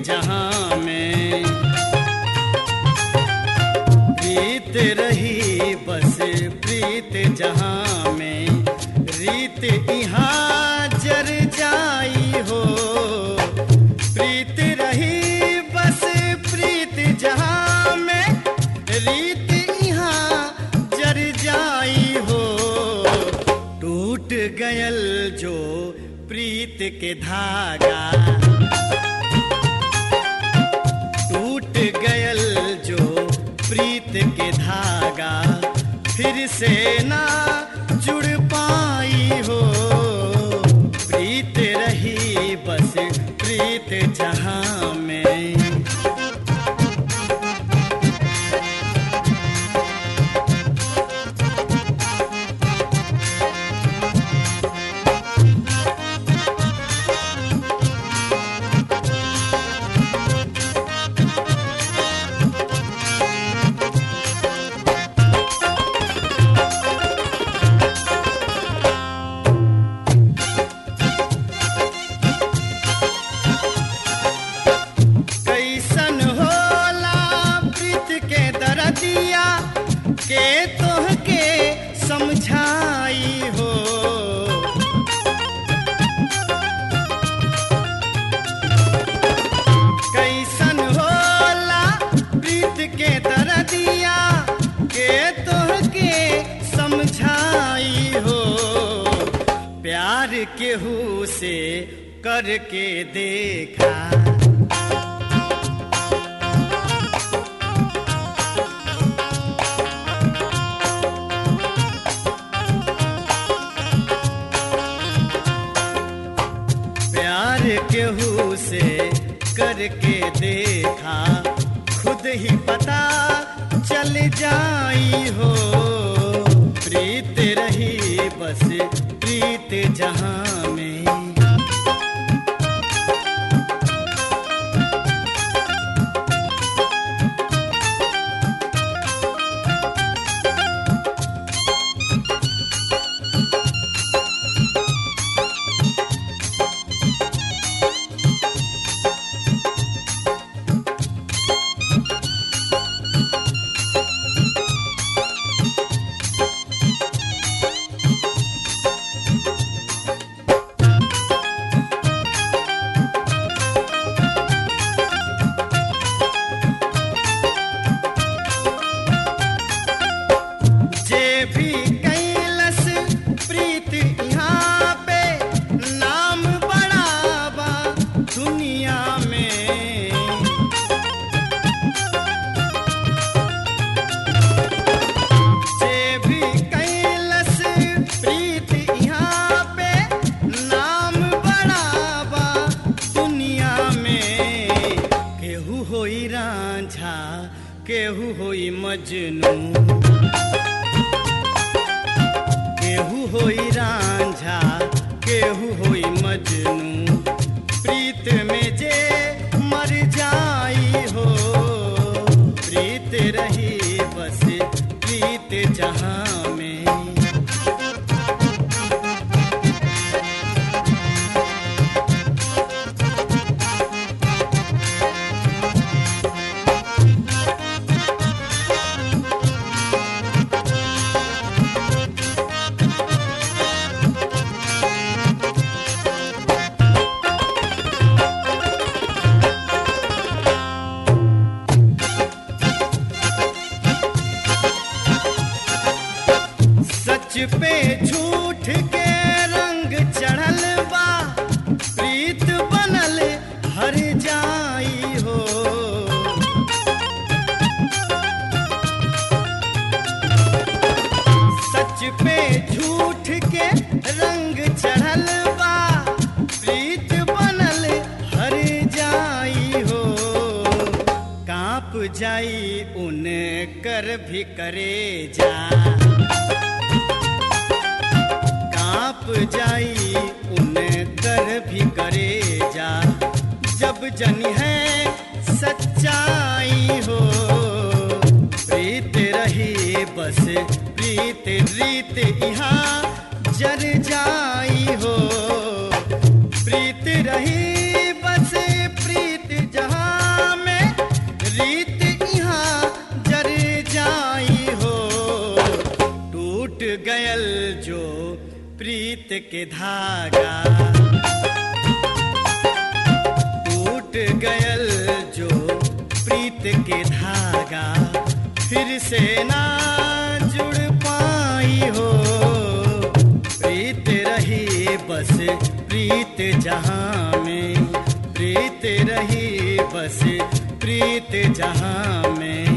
जहाँ में प्रीत रही बस प्रीत जहाँ में रीत यहाँ जर जाई हो प्रीत रही बस प्रीत जहाँ में रीत यहाँ जर जाई हो टूट गयल जो प्रीत के धागा टूट गयल जो प्रीत के धागा फिर से ना जुड़ पाई हो प्रीत रही बस प्रीत जहाँ में कैसन होला प्रीत के दरदिया के तोहके समझाई हो कैसन होला प्रीत के दरदिया के तोहके समझाई हो प्यार केहू से करके देखा प्यार केहू से करके देखा खुद ही पता चल जाई हो प्रीत रही बस प्रीत जहाँ में जे भी कैलस प्रीत यहाँ पे नाम बड़ाबा दुनिया में जे भी कैलस प्रीत यहाँ पे नाम बड़ाबा दुनिया में केहू होई रांझा केहू होई मजनू केहू होई रांझा केहू होई मजनू प्रीत में जे मर जाई हो प्रीत रही बस प्रीत जहाँ में सच पे झूठ के रंग चढ़ल बा प्रीत बनल हर जाई हो सच पे झूठ के रंग चढ़ल बा प्रीत बनल हर जाई हो कांप जाई उन कर भी करे जा कांप जाई उन कर भी करे जा जब जन है सच्चाई हो प्रीत रही बस प्रीत रीत यहाँ जर जाई हो प्रीत रही बस प्रीत जहाँ के धागा टूट गयल जो प्रीत के धागा फिर से ना जुड़ पाई हो प्रीत रही बस प्रीत जहाँ में प्रीत रही बस प्रीत जहाँ में